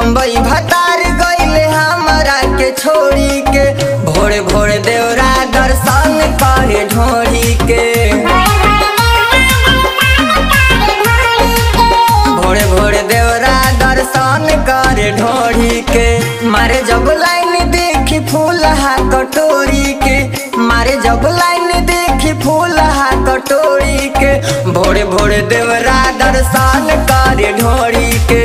बई भतार गईले हमरा के छोड़ी के भोरे भोरे देवरा दर्शन करे ढोरी के भोरे भोरे देवरा दर्शन करे ढोरी के मारे जब लाइन देखी फूल हा कटोरी के मारे जब लाइन देखी फूल हा कटोरी के भोरे भोरे देवरा दर्शन करे ढोरी के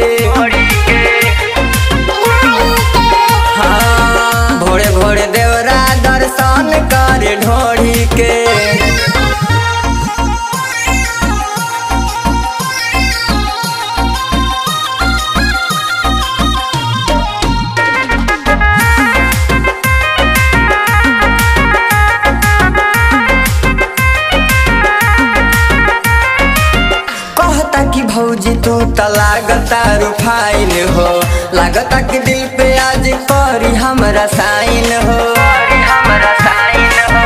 हाँ भोरे भोरे देवरा दर्शन करे ढोरी के कहता कि भौजी तू त लागता रुफाइन हो लागता कि दिल पे आज करी हमरा साइन हो हमरा साइन हो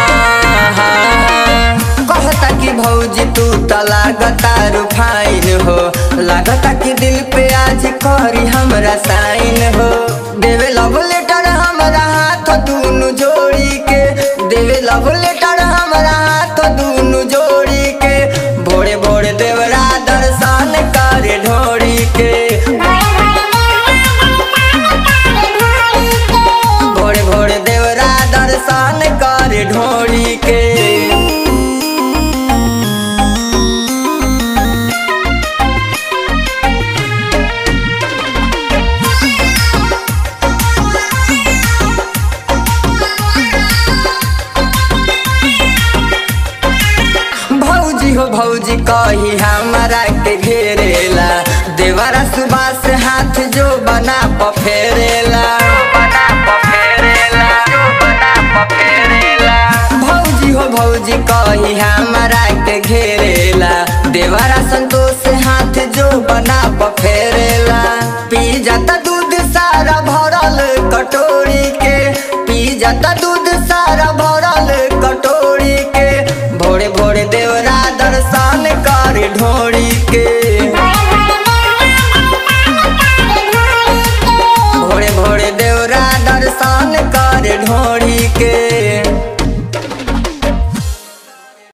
कहता कि भौजी तू त लागता रुफाइन हो लागता कि दिल पे आज करी हमरा साइन हो देवे लव लेटर हमरा हाथ दुनु जोड़ी के देवे लव लेटर हमरा हाथ दुनु जोड़ी के भोरे भोरे देवरा दर्शन करे ढोरी के भोरे भोरे देवरा दर्शन करे ढोरी के भौजी हो भौजी कही हमारा के घेरेला देवरा सुबह से हाथ जो बना पफेरेला भौजी हो भौजी कही हमारा के घेरेला देवरा संतोष से हाथ जो बना पफेरेला पी जाता दूध सारा भरल कटोरी के पी जाता दूध सारा भरल